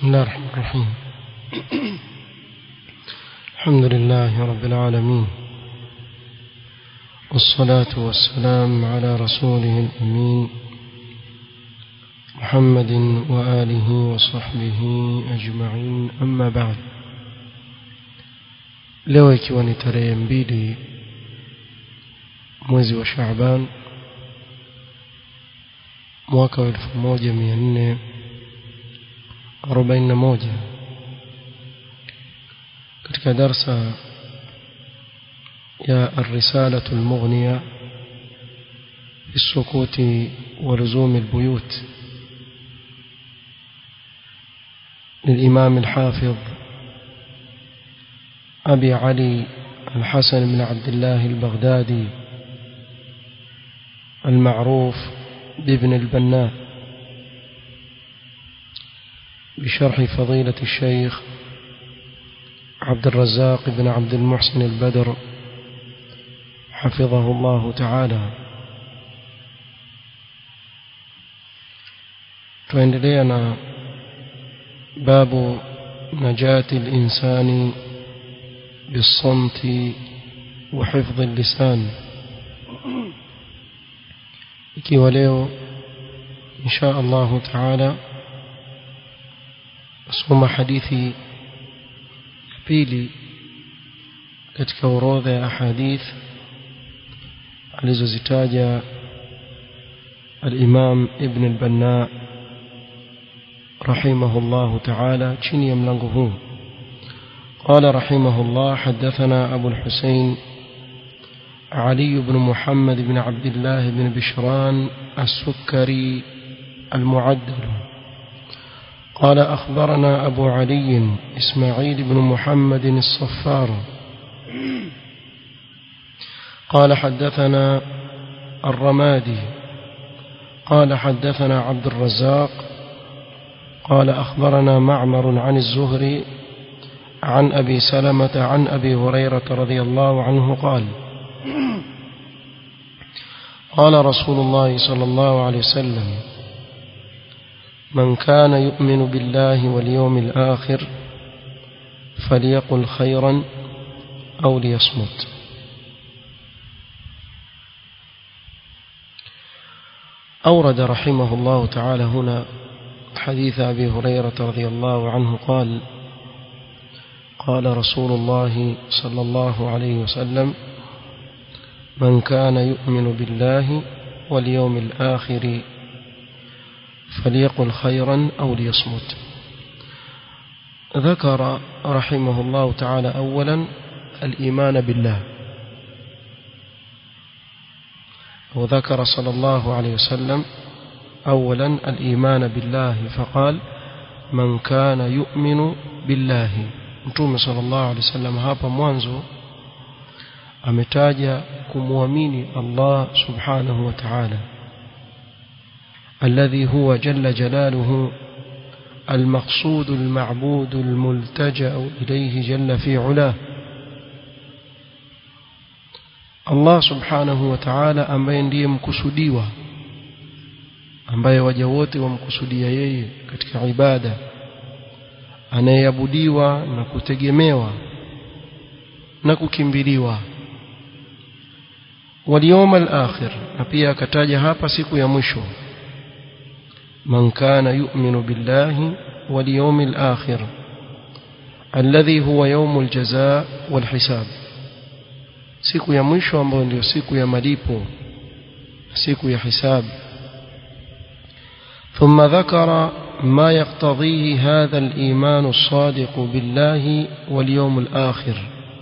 بسم الله الرحمن الرحيم الحمد لله رب العالمين والصلاة والسلام على رسوله الأمين محمد وآله وصحبه أجمعين أما بعد leo ikiwa ni tarehe mbili mwezi wa Shaaban mwaka wa elfu moja mia nne arobaini na moja katika darsa ya الرسالة المغنية في السكوت ولزوم البيوت للإمام الحافظ أبي علي الحسن بن عبد الله البغدادي المعروف بابن البناء بشرح فضيلة الشيخ عبد الرزاق بن عبد المحسن البدر حفظه الله تعالى tuendelea باب نجاة الإنسان بالصمت وحفظ اللسان ikiwa leo insha Allah taala soma hadithi pili katika orodha ya ahadith alizozitaja al-Imam Ibn al-Banna rahimahullah ta'ala chini ya mlango huu قال رحمه الله حدثنا أبو الحسين علي بن محمد بن عبد الله بن بشران السكري المعدل قال أخبرنا أبو علي إسماعيل بن محمد الصفار قال حدثنا الرمادي قال حدثنا عبد الرزاق قال أخبرنا معمر عن الزهري عن أبي سلمة عن أبي هريرة رضي الله عنه قال قال رسول الله صلى الله عليه وسلم من كان يؤمن بالله واليوم الآخر فليقل خيرا أو ليصمت أورد رحمه الله تعالى هنا حديث أبي هريرة رضي الله عنه قال قال رسول الله صلى الله عليه وسلم من كان يؤمن بالله واليوم الآخر فليقل خيرا أو ليصمت ذكر رحمه الله تعالى أولا الإيمان بالله وذكر صلى الله عليه وسلم أولا الإيمان بالله فقال من كان يؤمن بالله mtume sallallahu alaihi wasallam hapa mwanzo ametaja kumwamini Allah subhanahu wa ta'ala alladhi huwa jalla jalaluhu المقصود المعبود الملتجأ إليه جل في علاه Allah subhanahu wa ta'ala ambaye ndiye mkusudiwa ambaye waja wote wamkusudia yeye katika ibada anayeabudiwa na kutegemewa na kukimbiliwa واليوم الآخر na pia akataja hapa siku ya mwisho man kana yu'minu billahi wal yawmil akhir alladhi huwa yawmul jazaa wal hisab siku ya mwisho ambayo ndio siku ya malipo siku ya hisabu ثم ذكر ما يقتضيه هذا الإيمان الصادق بالله واليوم الآخر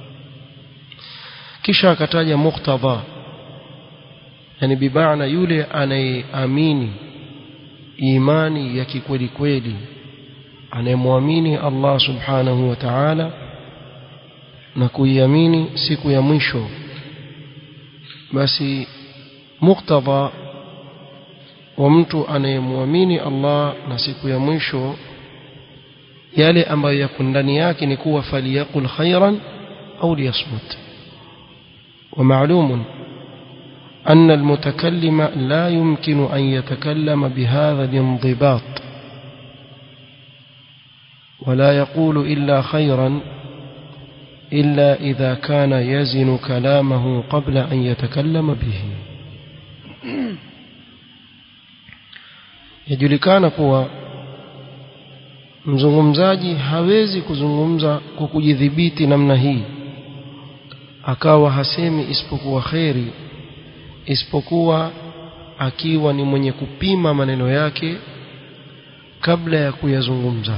kisha akataja muktadha yani bimaana yule anayeamini imani ya kikweli kweli anayemwamini Allah subhanahu wa ta'ala na kuiamini siku ya mwisho basi muktadha wa mtu anayemwamini Allah na siku ya mwisho yale ambayo yako ndani yake ni kuwa faliyaqul khairan au liyasmut ومعلوم أن المتكلم لا يمكن أن يتكلم بهذا الانضباط ولا يقول إلا خيرا إلا إذا كان يزن كلامه قبل أن يتكلم به yajulikana kuwa mzungumzaji hawezi kuzungumza kwa kujidhibiti namna hii akawa hasemi isipokuwa kheri isipokuwa akiwa ni mwenye kupima maneno yake kabla ya kuyazungumza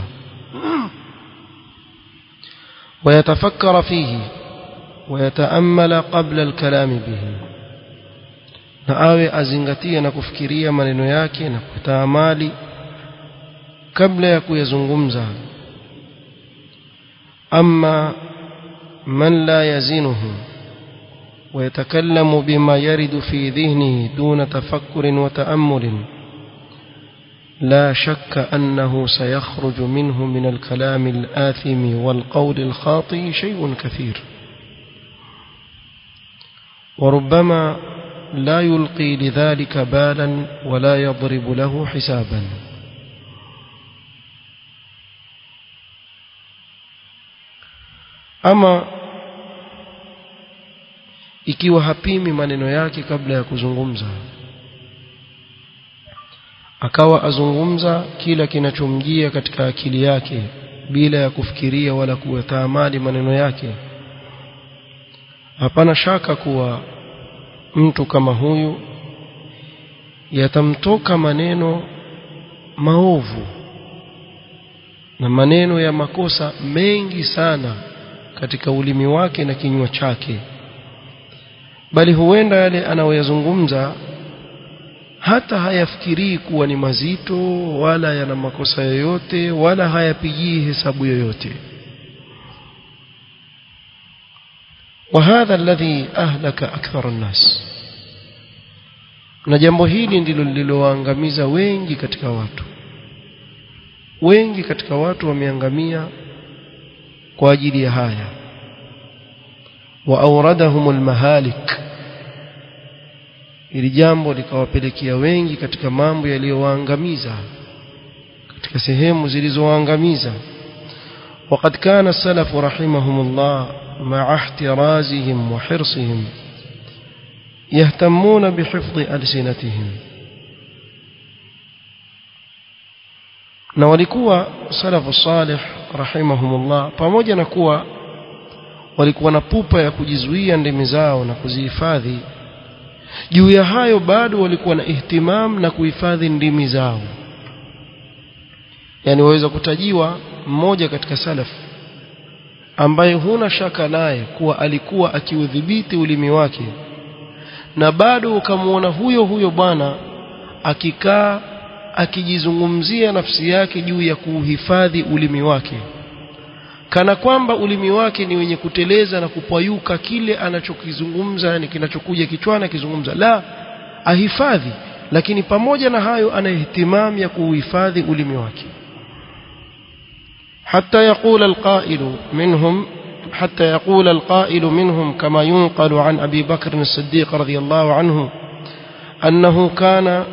ويتفكر فيه ويتأمل قبل الكلام به na awe azingatie na kufikiria maneno yake na kutaamali kabla ya kuyazungumza ama man la yazinuhu ويتكلم بما يرد في ذهنه دون تفكر وتأمل لا شك أنه سيخرج منه من الكلام الآثم والقول الخاطئ شيء كثير وربما لا يلقي لذلك بالا ولا يضرب له حسابا أما ikiwa hapimi maneno yake kabla ya kuzungumza akawa azungumza kila kinachomjia katika akili yake bila ya kufikiria wala kuyataamali maneno yake hapana shaka kuwa mtu kama huyu yatamtoka maneno maovu na maneno ya makosa mengi sana katika ulimi wake na kinywa chake bali huenda yale anayoyazungumza hata hayafikirii kuwa ni mazito wala yana makosa yoyote wala hayapigii hesabu yoyote وهذا الذي أهلك أكثر الناس na jambo hili ndilo lililowaangamiza wengi katika watu wengi katika watu wameangamia kwa ajili ya haya wa auradahum almahalik ili jambo likawapelekea wengi katika mambo yaliyowaangamiza katika sehemu zilizowaangamiza وقد كان السلف رحمهم الله مع احترازهم وحرصهم يهتمون بحفظ ألسنتهم na walikuwa salafu salih rahimahumullah pamoja na kuwa walikuwa na pupa ya kujizuia ndimi zao na kuzihifadhi juu ya hayo bado walikuwa na ihtimam na kuhifadhi ndimi zao yani waweza kutajiwa mmoja katika salaf ambaye huna shaka naye kuwa alikuwa akiudhibiti ulimi wake na bado ukamwona huyo huyo bwana akikaa akijizungumzia nafsi yake juu ya kuuhifadhi ulimi wake kana kwamba ulimi wake ni wenye kuteleza na kupayuka kile anachokizungumza yani kinachokuja kichwani akizungumza la ahifadhi lakini pamoja na hayo ana ihtimam ya kuuhifadhi ulimi wake حتى يقول القائل منهم حتى يقول القائل منهم كما ينقل عن أبي بكر الصديق رضي الله عنه أنه كان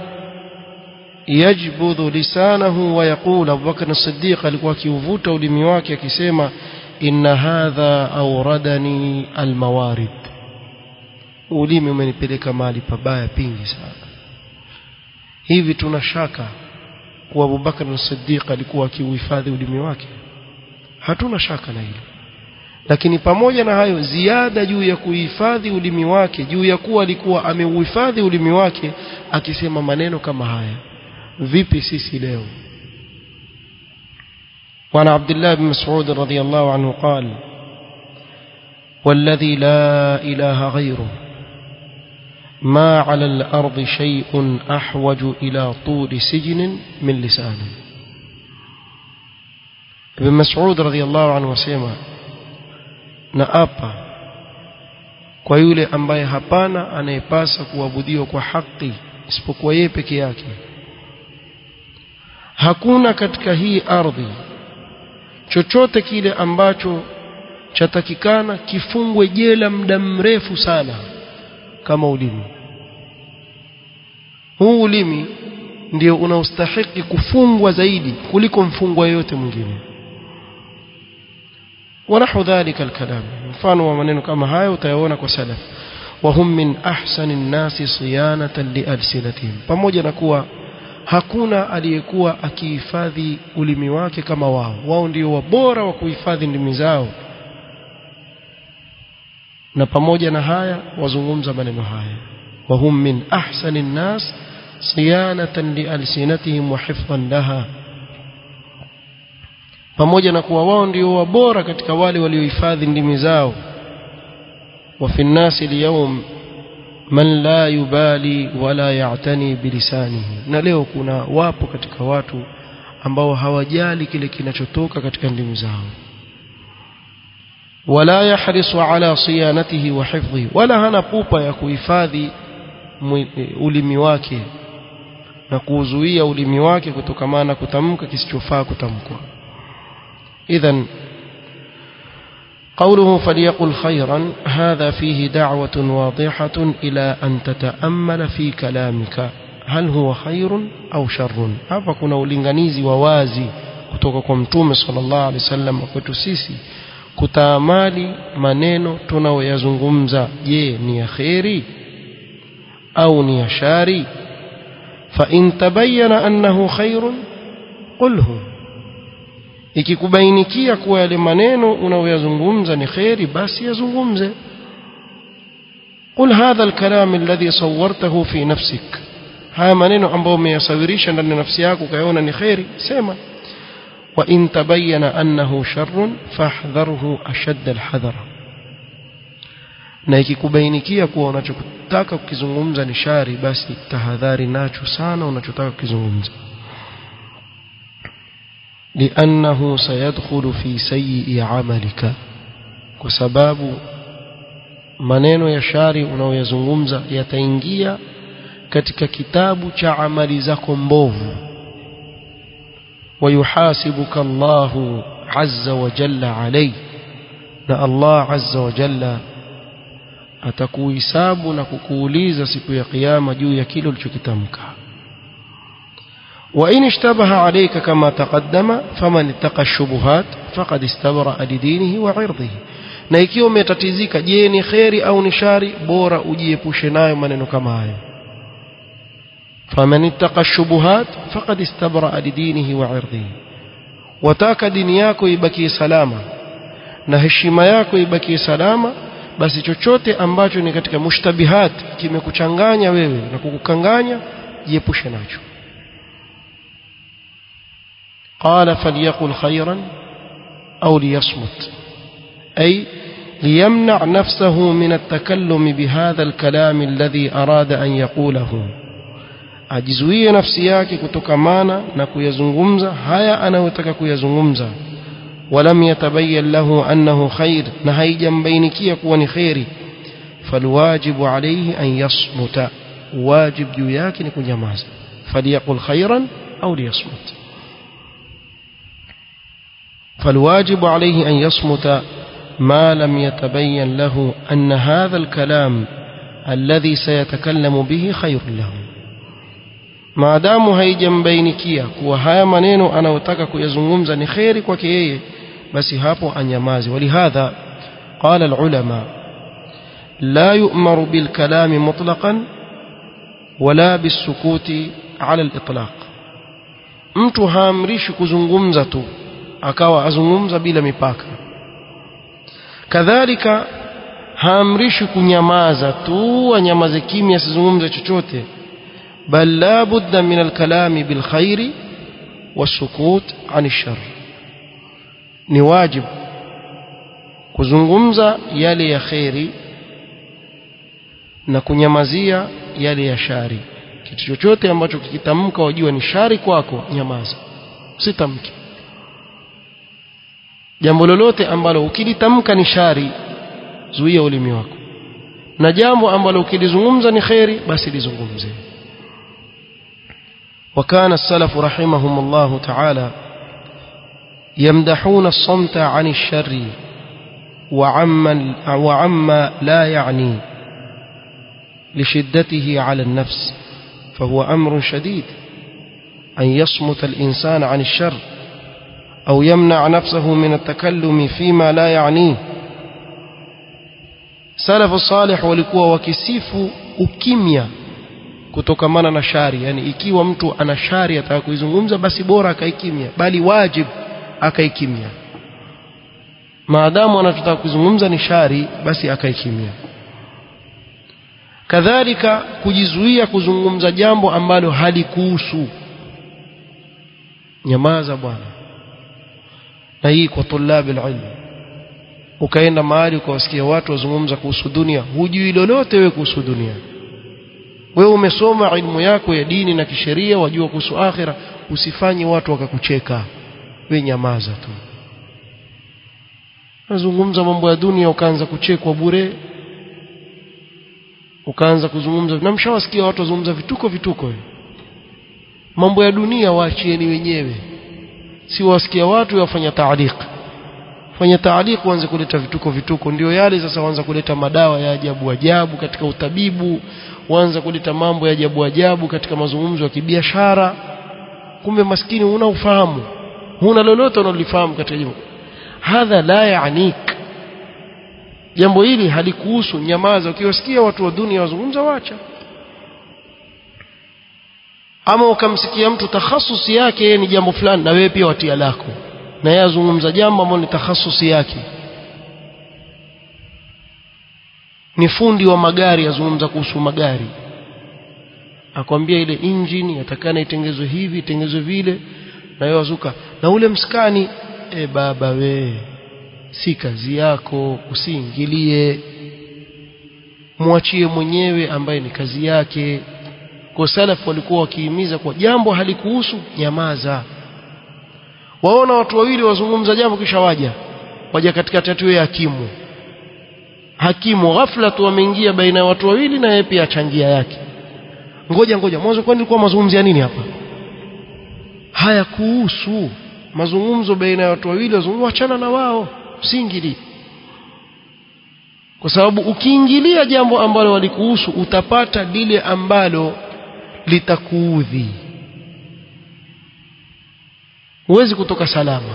يجبذ لسانه ويقول أبو بكر الصديق alikuwa kiuvuta ulimi wake akisema inna hadha awradani almawarid ulimi umenipeleka mahali pabaya pingi sana hivi tuna shaka kuwa Abu Bakar as-Siddiq alikuwa akiuhifadhi ulimi wake hatuna shaka na hilo lakini pamoja na hayo ziada juu ya kuhifadhi ulimi wake juu ya kuwa alikuwa ameuhifadhi ulimi wake akisema maneno kama haya vipi sisi leo وعن عبد الله بن مسعود رضي الله عنه قال والذي لا إله غيره ما على الأرض شيء أحوج إلى طول سجن من لسانه ابن مسعود رضي الله عنه وسيما نأبا kwa yule ambaye hapana anayepasa kuabudiwa kwa haki isipokuwa yeye peke yake hakuna katika hii ardhi chochote kile ambacho chatakikana kifungwe jela muda mrefu sana kama ulimi huu ulimi ndio unaostahiki kufungwa zaidi kuliko mfungwa yoyote mwingine ونحو ذلك الكلام mfano wa maneno kama haya utayaona kwa salaf وهم من أحسن الناس صيانة لألسنتهم pamoja na kuwa hakuna aliyekuwa akihifadhi ulimi wake kama wao wao ndio wabora wa kuhifadhi ndimi zao na pamoja na haya wazungumza maneno haya وهم من أحسن الناس صيانة لألسنتهم وحفظا لها pamoja na kuwa wao ndio wabora katika wale waliohifadhi ndimi zao وفي الناس اليوم man la yubali wala ya'tani bilisanihi na leo kuna wapo katika watu ambao hawajali kile kinachotoka katika ndimi zao wala yahrisu ala siyanatihi wa hifdhihi wala hana pupa ya kuhifadhi ulimi wake na kuuzuia ulimi wake kutokamana kutamka kisichofaa kutamkwa idhan قوله فليقل خيرا هذا فيه دعوة واضحة إلى أن تتأمل في كلامك هل هو خير أو شر hapa kuna ulinganizi wa wazi kutoka kwa mtume sallallahu alaihi wasallam kwetu sisi kutaamali maneno tunayoyazungumza je ni ya kheri au ni ya shari fa in tabayyana annahu khairun qulhu ikikubainikia kuwa yale maneno unayoyazungumza ni kheri basi yazungumze قل هذا الكلام الذي صورته في نفسك haya maneno ambayo umeyasawirisha ndani ya nafsi yako ukayaona ni kheri sema wa in tabayyana annahu sharrun fahdharhu ashadd alhadhar na ikikubainikia kuwa unachotaka kukizungumza ni shari basi tahadhari nacho sana unachotaka kukizungumza لأنه سيدخل في سيء عملك وسباب maneno ya shari unaoyazungumza yataingia katika kitabu cha amali zako mbovu wayuhasibuka Allahu azza wa jalla alayhi na Allah azza wa jalla atakuhisabu na kukuuliza siku ya kiyama juu ya kile ulichokitamka وإن اشتبه عليك كما تقدم فمن اتقى الشبهات فقد استبرأ لدينه وعرضه na ikiwa umetatizika je ni kheri au ni shari bora ujiepushe nayo maneno kama hayo faman ittaqa shubuhat faqad istabraa lidinihi wa irdihi wataka dini yako ibakie salama na heshima yako ibakie salama basi chochote ambacho ni katika mushtabihat kimekuchanganya wewe na kukukanganya jiepushe nacho قال فليقل خيرا أو ليصمت أي ليمنع نفسه من التكلم بهذا الكلام الذي أراد أن يقوله ajizuie nafsi yake kutokamana na kuyazungumza haya anayotaka kuyazungumza walam yatabayyan lahu annahu khair na haijambainikia kuwa ni kheri falwajibu alayhi an yasmuta wajib juu yake ni kunyamaza faliyaqul khairan au liyasmut فالواجب عليه أن يصمت ما لم يتبين له أن هذا الكلام الذي سيتكلم به خير له maadamu haijambainikia kuwa haya maneno anayotaka kuyazungumza ni kheri kwake yeye basi hapo anyamazi walihadha qala alulama la yu'maru bilkalami mutlaqan wala bisukuti ala alitlaq mtu haamrishi kuzungumza tu akawa azungumza bila mipaka kadhalika haamrishi kunyamaza tu anyamaze kimya asizungumze chochote bal la budda min alkalami bilkhairi wasukut an shar ni wajibu kuzungumza yale ya kheri na kunyamazia yale ya shari kitu chochote ambacho kikitamka wajua ni shari kwako nyamaza usitamke jambo lolote ambalo ukilitamka ni shari zuia ulimi wako na jambo ambalo ukilizungumza ni kheri basi lizungumze وكان السلف رحمهم الله تعالى يمدحون الصمت عن الشر وعما وعما لا يعني لشدته على النفس فهو أمر شديد أن يصمت الإنسان عن الشر au yamna nafsahu min at-takallumi fima la ya'ni salafu salih walikuwa wakisifu ukimya kutokamana na shari yani ikiwa mtu ana shari ataka kuizungumza basi bora akaikimya bali wajib akaikimya maadamu anataka kuzungumza ni shari basi akaikimya kadhalika kujizuia kuzungumza jambo ambalo halikuhusu nyamaza bwana na hii kwa tulabi ilmu ukaenda mahali ukawasikia watu wazungumza kuhusu dunia hujui lolote wewe kuhusu dunia wewe umesoma ilmu yako ya dini na kisheria wajua kuhusu akhira usifanye watu wakakucheka we nyamaza tu nazungumza mambo ya dunia ukaanza kuchekwa bure ukaanza kuzungumza na mshawasikia watu wazungumza vituko vituko mambo ya dunia waachieni wenyewe si wasikia watu wafanya taaliq fanya taaliq uanze kuleta vituko vituko ndio yale sasa waanza kuleta madawa ya ajabu ajabu katika utabibu waanza kuleta mambo ya ajabu ajabu katika mazungumzo ya kibiashara kumbe maskini huna ufahamu huna lolote unalifahamu katika jambo hadha la yaanik jambo hili halikuhusu nyamaza ukiwasikia watu wa dunia wazungumza wacha ama ukamsikia mtu takhasusi yake yeye ni jambo fulani na wewe pia watia lako na yeye azungumza jambo ambalo ni takhasusi yake ni fundi wa magari azungumza kuhusu magari akwambia ile engine yatakana itengezwe hivi itengezwe vile na wewe wazuka na ule mskani e baba we si kazi yako usiingilie mwachie mwenyewe ambaye ni kazi yake kwa salaf walikuwa wakihimiza kwa jambo halikuhusu nyamaza waona watu wawili wazungumza jambo kisha waja waja katika tatu ya hakimu hakimu ghafla tu ameingia baina ya watu wawili na yeye pia achangia yake ngoja ngoja mwanzo kwani ilikuwa mazungumzo ya nini hapa haya kuhusu mazungumzo baina ya watu wawili wazungumza achana na wao usiingilie kwa sababu ukiingilia jambo ambalo walikuhusu utapata lile ambalo litakuudhi huwezi kutoka salama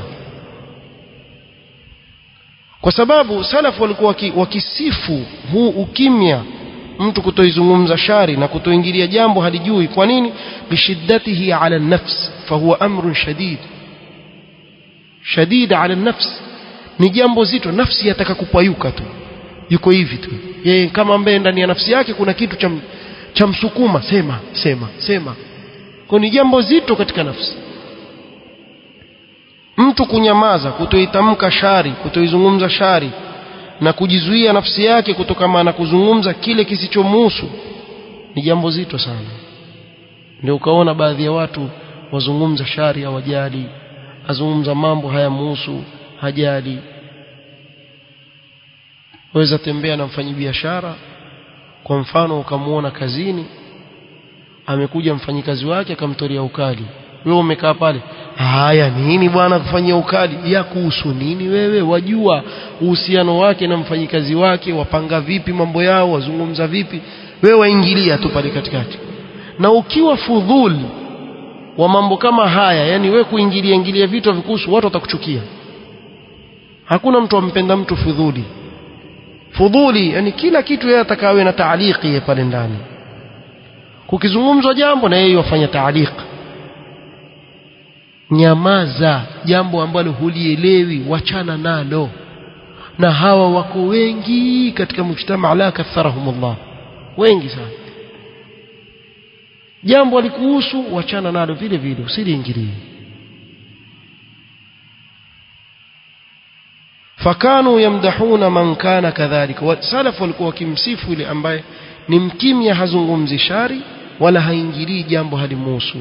kwa sababu salafu walikuwa wakisifu huu ukimya mtu kutoizungumza shari na kutoingilia jambo halijui kwa nini bishiddatihi ala nafs fahuwa amrun shadid shadid ala nafs ni jambo zito nafsi yataka kupayuka tu yuko hivi tu yeye kama ambaye ndani ya nafsi yake kuna kitu cha cha msukuma sema sema sema kwa ni jambo zito katika nafsi mtu kunyamaza kutoitamka shari kutoizungumza shari na kujizuia nafsi yake kutokana na kuzungumza kile kisichomuhusu ni jambo zito sana ndio ukaona baadhi ya watu wazungumza shari hawajali azungumza mambo hayamuhusu hajali waweza tembea na mfanyibiashara kwa mfano ukamuona kazini amekuja mfanyikazi wake akamtolea ukali wewe umekaa pale haya nini bwana kufanyia ukali ya kuhusu nini wewe wajua uhusiano wake na mfanyikazi wake wapanga vipi mambo yao wazungumza vipi wewe waingilia tu pale katikati na ukiwa fudhul wa mambo kama haya yani wewe kuingilia ingilia vitu vikuhusu watu watakuchukia hakuna mtu ampenda mtu fudhuli fudhuli yani kila kitu yeye atakawe na taaliki pale ndani kukizungumzwa jambo na yeye wafanya taaliki nyamaza jambo ambalo hulielewi wachana nalo na hawa wako wengi katika mujtama la katharahumullah wengi sana jambo alikuhusu wachana nalo vile vile usiliingilie fakanu yamdahuna man kana kadhalika salaf walikuwa wakimsifu yule ambaye ni mkimya hazungumzi shari wala haingilii jambo halimuhusu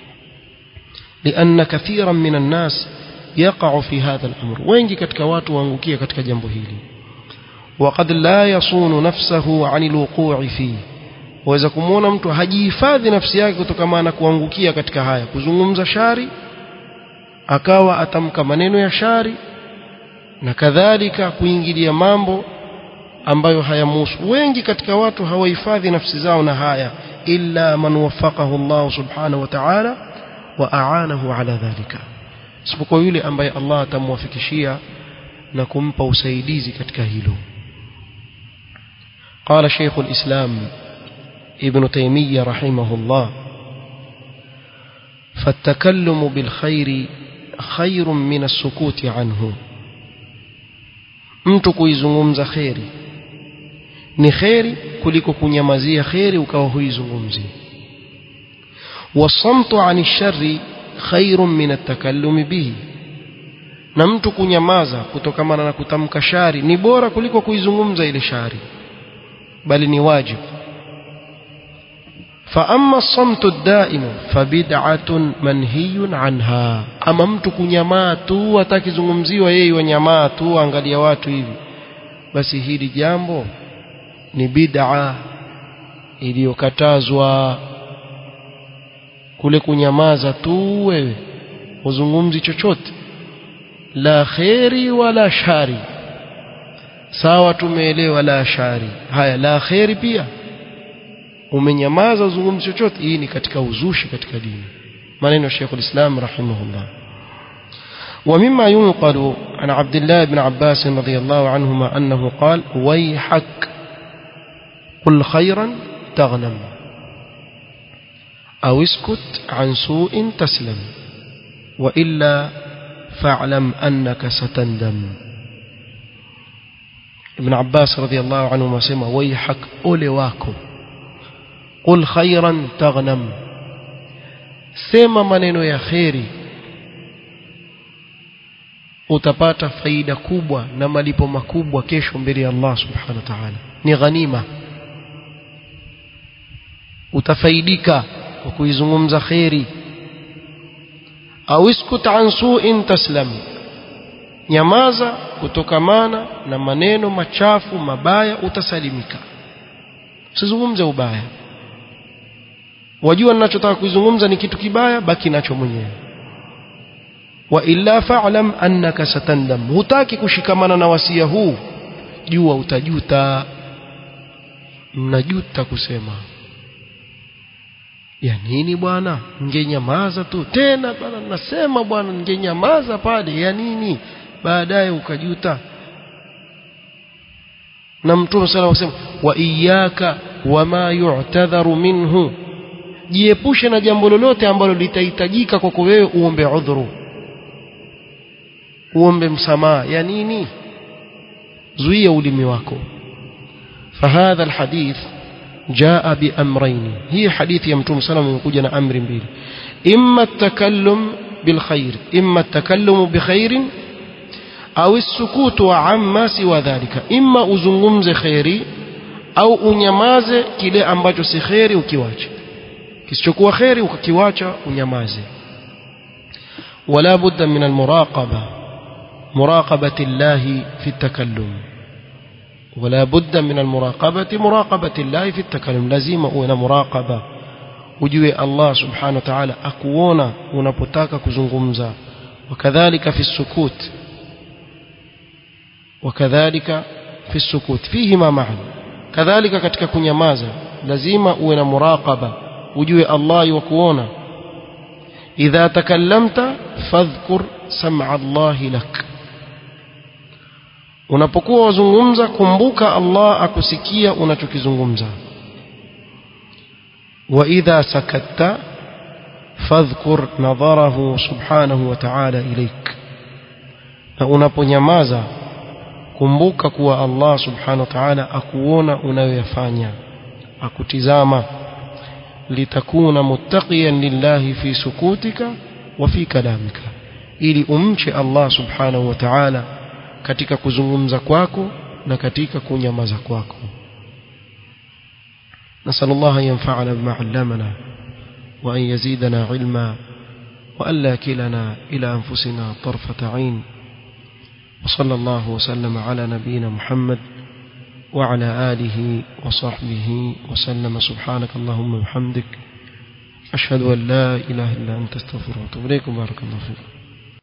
لأن كثيرا من الناس يقع في هذا الأمر wengi katika watu waangukia katika jambo hili وقد لا يصون نفسه عن الوقوع فيه waweza kumwona mtu hajihifadhi nafsi yake kutokana na kuangukia katika haya kuzungumza shari akawa atamka maneno ya shari na kadhalika kuingilia mambo ambayo hayamuhusu wengi katika watu hawahifadhi nafsi zao na haya illa man waffaqahu Allah subhanahu wa ta'ala wa aanahu ala dhalika isipokuwa yule ambaye Allah atamwafikishia na kumpa usaidizi katika hilo قال شيخ الإسلام ابن تيمية رحمه الله فالتكلم بالخير خير من السكوت عنه mtu kuizungumza kheri ni kheri kuliko kunyamazia kheri ukawa huizungumzi wasamtu ani shari khairun min atakallumi bihi na mtu kunyamaza kutokamana na kutamka shari ni bora kuliko kuizungumza ile shari bali ni wajibu فأما الصمت الدائم فبدعة منهي عنها أما mtu kunyamaa tu atakizungumziwa yeye wanyamaa tu angalia watu hivi basi hili jambo ni bid'a iliyokatazwa kule kunyamaza tu wewe uzungumzi chochote la kheri wala shari sawa tumeelewa la shari haya la kheri pia umenyamaza uzungumzi chochote hii ni katika uzushi katika dini maneno ya Sheikh al-Islam rahimahullah ومما ينقل عن عبد الله بن عباس رضي الله عنهما أنه قال ويحك قل خيرا تغنم أو اسكت عن سوء تسلم وإلا فاعلم أنك ستندم ابن عباس رضي الله عنهما سمى ويحك أولي واكو قل خيرا تغنم sema maneno ya kheri utapata faida kubwa na malipo makubwa kesho mbele ya Allah subhanahu wa ta'ala ni ghanima utafaidika kwa kuizungumza kheri au iskut an su'in taslam nyamaza kutokamana na maneno machafu mabaya utasalimika usizungumze ubaya wajua ninachotaka kuizungumza ni kitu kibaya baki nacho mwenyewe wa illa fa'lam annaka satandam hutaki kushikamana na wasia huu jua utajuta mnajuta kusema ya nini bwana ningenyamaza tu tena bwana nasema bwana ningenyamaza pale ya nini baadaye ukajuta na mtume sala wasema wa iyyaka wama yu'tadharu minhu jiepushe na jambo lolote ambalo litahitajika kwako wewe uombe udhuru uombe msamaha ya nini zuia ulimi wako فهذا الحديث جاء بأمرين هي حديث يمتوم سلام يقول أمر بيل إما التكلم بالخير إما التكلم بخير أو السكوت عما سوى ذلك إما أزنغمز خيري أو أنيماز كلي أمباجو سخيري وكيواج kisichokuwa kheri ukakiwacha unyamaze wala budda min almuraqaba muraqabati llahi fi takallum wala budda min almuraqabati muraqabati llahi fi takallum lazima uwe na muraqaba ujue Allah subhanahu wa ta'ala akuona unapotaka kuzungumza wakadhalika fi sukut wakadhalika fi sukut fihima ma'an kadhalika katika kunyamaza lazima uwe na muraqaba ujue Allah yukuona idha takallamta fadhkur sam'a Allah lak unapokuwa wazungumza kumbuka Allah akusikia unachokizungumza wa idha sakatta fadhkur nadharahu subhanahu wa ta'ala ilaik na unaponyamaza kumbuka kuwa Allah subhanahu wa ta'ala akuona unayoyafanya akutizama litakuna muttaqiyan lillahi fi sukutika wa fi kalamika ili umche Allah subhanahu wa ta'ala katika kuzungumza kwako na katika kunyamaza kwako نسأل الله أن ينفعنا بما علمنا وأن يزيدنا علما وألا كلنا إلى أنفسنا طرفة عين وصلى الله وسلم على نبينا محمد وعلى آله وصحبه وسلم سبحانك اللهم وبحمدك أشهد أن لا إله إلا أنت استغفرك وأتوب إليكم بارك الله فيكم